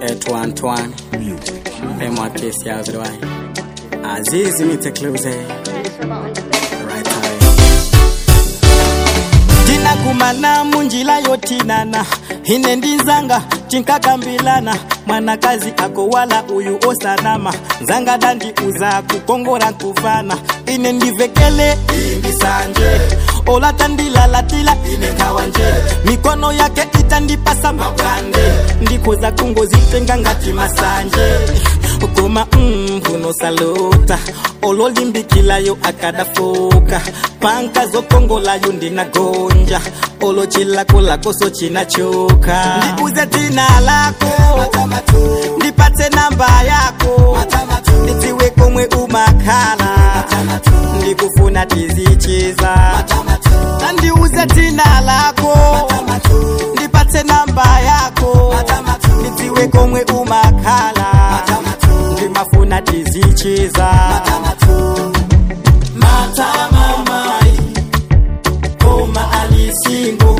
etu Antoine Pemwa kesi ya uzirwai Azizi mitekluze Right time tinakumana munjila yotinana ine ndinzanga tinkakambilana mwanakazi ako wala uyu osanama nzanga dandiuza kukongora nkufana ine ndivekele imbisanje olatandilalatila ine nkawanje mikono yake itandipasa mabwande ndikoza kungozitenga ngati masanje koma mm, kunosalota ololimbikilayo akadafoka panka zokongolayo ndinagonja olochilakolakoso chinachoka ndiuze tina lako ndipate namba yako ndidziwe komwe umakhala ndikufuna tizichiza nandiuze tina lako ndipate namba yako ndidziwe komwe umakhala ndimafuna tizichiza matama mai koma alisingo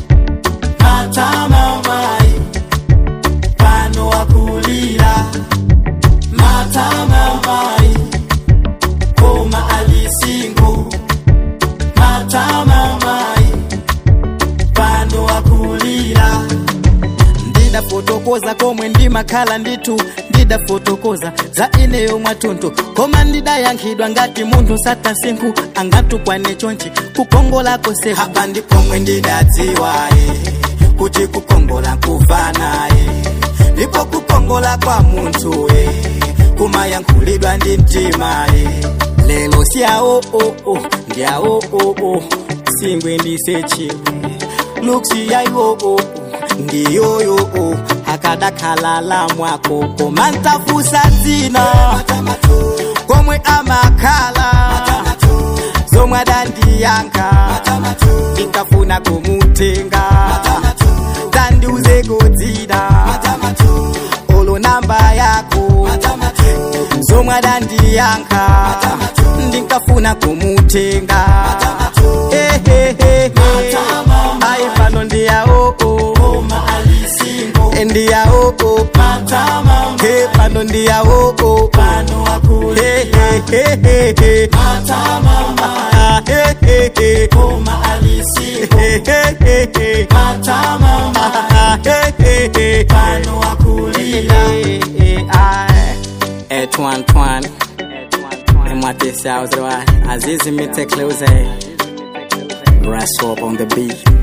matama mai pano wakulira matama mai koma alisingo matama mai pano wakulira ndidafotokoza komwe ndimakhala nditu ndidafotokoza za ineyo mwatuntu koma ndidayankhidwa ngati munthu satasinku angatukwane chonchi kukongola kose hapa ndipomwe ndidadziwaye kuti kukongola nkufanaye ndipo kukongola kwa munthuye kumayankhulidwa ndi mtimaye lelo syawo oh, oh, ndyawo oh, oh. singwe ndisechiwe luksi yayiwo oh, oh. ndiyoyo oh. akadakhalala mwako koma ntafusa dzina komwe amakhala zomwe adandiyankha ndikafuna kumutenga tandiuzeko dzina olo namba yako zomwe adandiyankha ndikafuna kumutenga Eh, eh, eh, eh. ayi pano ndiyawo ndiyawo he pano ndiyawo He, he, he, he, he. Ah, he, he, he. He, he, he, he. Ah, he, he, he. Eh, eh, aye. Etu Antoine Pemwa kesi ya uzirwai Azizi mitekluze Brass up on the beat